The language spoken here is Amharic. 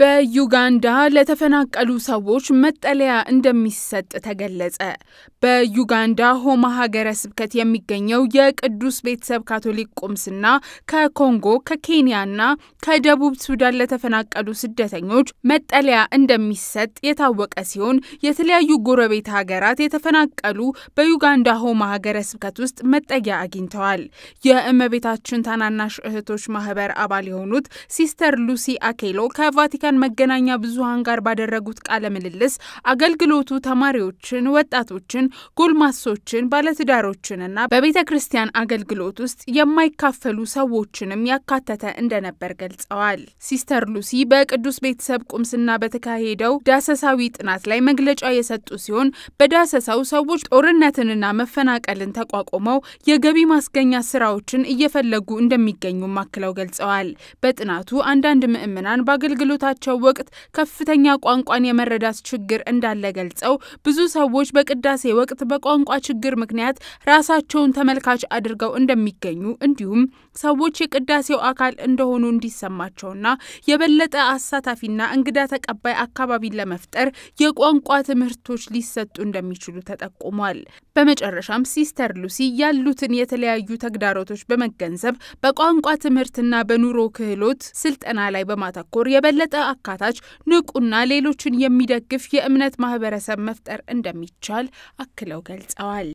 በዩጋንዳ ለተፈናቀሉ ሰዎች መጠለያ እንደሚሰጥ ተገለጸ። በዩጋንዳ ሆማ ሀገረ ስብከት የሚገኘው የቅዱስ ቤተሰብ ካቶሊክ ቁምስና ከኮንጎ ከኬንያና ከደቡብ ሱዳን ለተፈናቀሉ ስደተኞች መጠለያ እንደሚሰጥ የታወቀ ሲሆን የተለያዩ ጎረቤት ሀገራት የተፈናቀሉ በዩጋንዳ ሆማ ሀገረ ስብከት ውስጥ መጠጊያ አግኝተዋል። የእመቤታችን ታናናሽ እህቶች ማህበር አባል የሆኑት ሲስተር ሉሲ አኬሎ ከቫቲካን መገናኛ ብዙሃን ጋር ባደረጉት ቃለ ምልልስ አገልግሎቱ ተማሪዎችን፣ ወጣቶችን፣ ጎልማሶችን፣ ባለትዳሮችንና በቤተ ክርስቲያን አገልግሎት ውስጥ የማይካፈሉ ሰዎችንም ያካተተ እንደነበር ገልጸዋል። ሲስተር ሉሲ በቅዱስ ቤተሰብ ቁምስና በተካሄደው ዳሰሳዊ ጥናት ላይ መግለጫ የሰጡ ሲሆን በዳሰሳው ሰዎች ጦርነትንና መፈናቀልን ተቋቁመው የገቢ ማስገኛ ስራዎችን እየፈለጉ እንደሚገኙም አክለው ገልጸዋል። በጥናቱ አንዳንድ ምዕመናን በአገልግሎታቸው ወቅት ከፍተኛ ቋንቋን የመረዳት ችግር እንዳለ ገልጸው ብዙ ሰዎች በቅዳሴ ወቅት በቋንቋ ችግር ምክንያት ራሳቸውን ተመልካች አድርገው እንደሚገኙ እንዲሁም ሰዎች የቅዳሴው አካል እንደሆኑ እንዲሰማቸውና የበለጠ አሳታፊና እንግዳ ተቀባይ አካባቢን ለመፍጠር የቋንቋ ትምህርቶች ሊሰጡ እንደሚችሉ ተጠቁሟል። በመጨረሻም ሲስተር ሉሲ ያሉትን የተለያዩ ተግዳሮቶች በመገንዘብ በቋንቋ ትምህርትና በኑሮ ክህሎት ስልጠና ላይ በማተኮር የበለጠ አካታች ንቁና ሌሎችን የሚደግፍ የእምነት ማህበረሰብ መፍጠር እንደሚቻል አክለው ገልጸዋል።